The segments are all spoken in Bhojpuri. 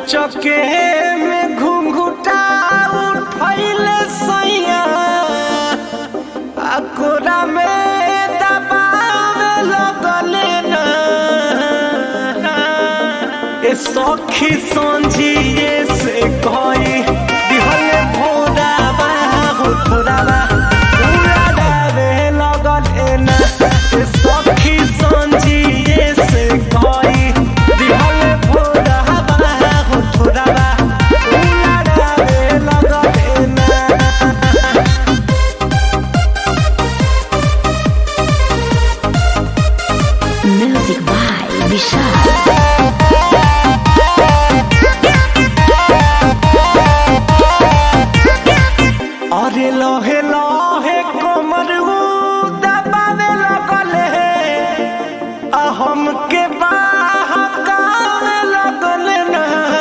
अचके में घुंघुटा उठैले सैया आ कोरा में दबावे लगले ना ए सखी संझिए से कही दिहले भोरावा हो भोरावा उड़ावे लगले ना ए सखी संझिए से कही दिहले भोरावा हो भोरावा उड़ावे लगले ना Music by Vishal. अरे लहे लहे कमर उ दबावे लगले आ हमके बहकावे लगले ना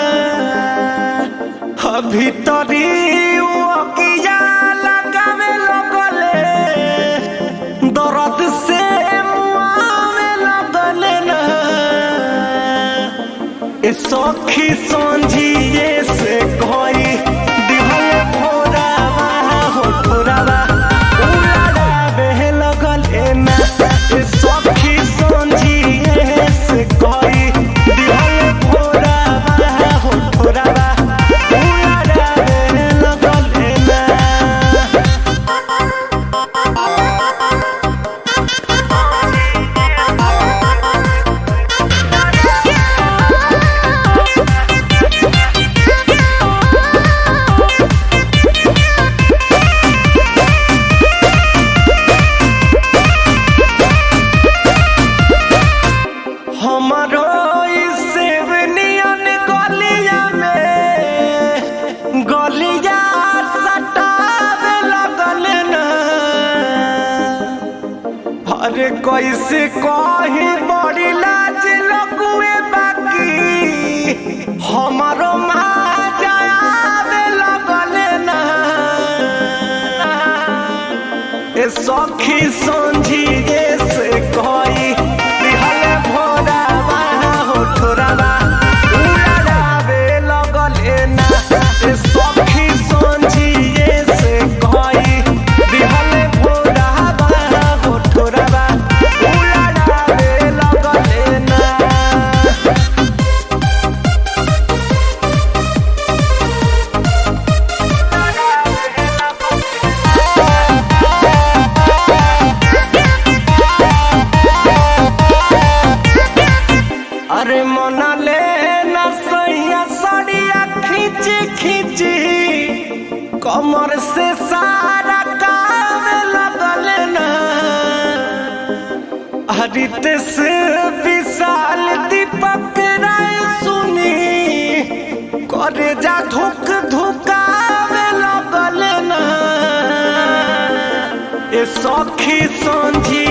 आ भीतरी उ अकिया लगावे लगले दर्द से मुआवे लगले ना ए सखी संझिए से कही दिहल भोरावा हो भोरावा उड़ावे लगल एना ए सखी संझिए से कही दिहल भोरावा हो भोरावा उड़ावे लगल एना हमारो सेवनियन गलिया में गलिया सटावे लगल ना अरे कैसे कही बड़ी लाज लगुए बाकी हमारो माजावे लगल ना ए सखी संझिए से कही दिहल भोरावा हो ठोरावा उड़ावे लगले ना ए सखी संझिए से कही दिहल भोरावा हो ठोरावा उड़ावे लगले ना अरे मना ले ना सैया सड़िया खींच खींच कमर से सारा कावे लगल ना हरित से विशाल दीपक राय सुनी करे जा धुक धुकावे लगल ना ए सखी संझी